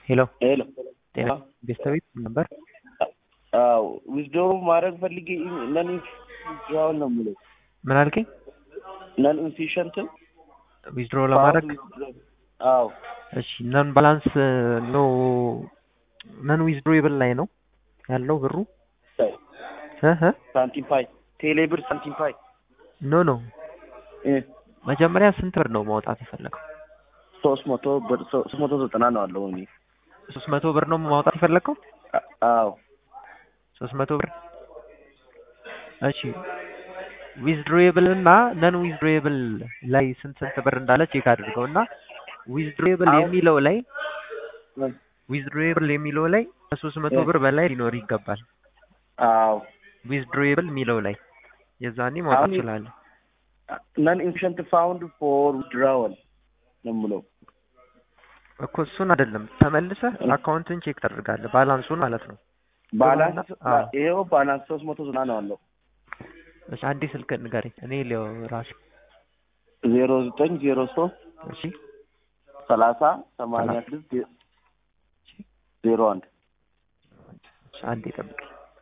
ሄሎ ሄሎ ጤና ቤተሰቤት ነበር። አዎ ዊዝድሮ ማድረግ ፈልጌ ነን ኢንፊሽንት ነው የምለው ምን አልከኝ? ነን ኢንፊሽንት ዊዝድሮ ለማድረግ አዎ እሺ፣ ነን ባላንስ ነው ነን ዊዝድሮብል ላይ ነው ያለው ብሩ እ እ ሳንቲም ፓይ ቴሌ ብር ሳንቲም ፓይ ኖ ኖ እ መጀመሪያ ስንት ብር ነው ማውጣት የፈለገው? ሶስት መቶ ብር ሶስት መቶ ዘጠና ነው አለው እኔ ሶስት መቶ ብር ነው ማውጣት የፈለግከው? አ- አዎ ሶስት መቶ ብር እሺ ዊዝድሮብል እና ነን ዊዝድሮብል ላይ ስንት ስንት ብር እንዳለ ቼክ አድርገው እና ዊዝድሮብል አዎ። የሚለው ላይ ምን? ዊዝድሮብል የሚለው ላይ ከሶስት መቶ እ። ብር በላይ ሊኖር ይገባል። አዎ ዊዝድሮብል የሚለው ላይ የዛኔ ማውጣት አሁን- ትችላለህ። ነን ኢንፊሽንት ፋውንድ ፎር ዊዝድራወል ነው የምለው እኮ እሱን አይደለም ተመልሰህ እ። አካውንትን ቼክ ታደርጋለህ፣ ባላንሱን ማለት ነው። ባላንስ አዎ። ይኸው ባላንስ ሶስት መቶ ዘጠና ነው አለው እሺ አንዴ ስልክ ንገረኝ፣ እኔ ሊው ራሴ ዜሮ ዘጠኝ ዜሮ ሶስት እሺ ሰላሳ ሰማንያ ስድስት ዜሮ አንድ እሺ፣ አንዴ ጠብቅ።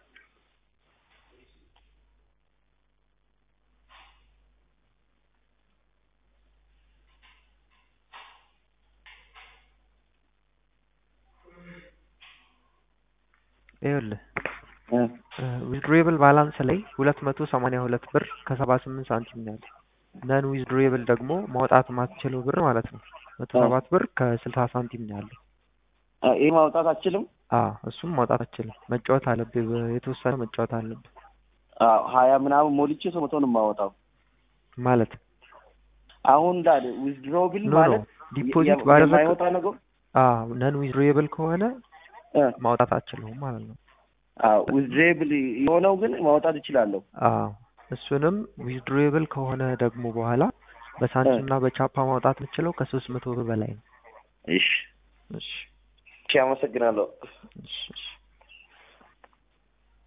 ይኸውልህ እ። ዊዝድሮብል ባላንስ ላይ ሁለት መቶ ሰማንያ ሁለት ብር ከሰባ ስምንት ሳንቲም ነው ያለው። ነን ዊዝድሮብል ደግሞ ማውጣት የማትችለው ብር ማለት ነው መቶ አ። ሰባት ብር ከስልሳ ሳንቲም ነው ያለው። አ፣ ይህ ማውጣት አችልም አዎ እሱም ማውጣት አትችልም። መጫወት አለብህ፣ የተወሰነ መጫወት አለብህ አዎ ሀያ ምናምን ሞልቼ ሰው መቶ ነው የማወጣው ማለት አሁን እንዳለ ዊዝድሮ ቢል ኖ ኖ ማለት ዲፖዚት የ- ባደረግ የማይወጣ ነገር አዎ ነን ዊዝድሮብል ከሆነ እ፣ ማውጣት አትችለውም ማለት ነው። አዎ ዊዝድሬብል የሆነው ግን ማውጣት እችላለሁ አዎ እሱንም ዊዝድሮብል ከሆነ ደግሞ በኋላ በሳንቲም እና በቻፓ ማውጣት የምችለው ከሶስት መቶ ብር በላይ ነው። እሺ እሺ እሺ አመሰግናለሁ እሺ እሺ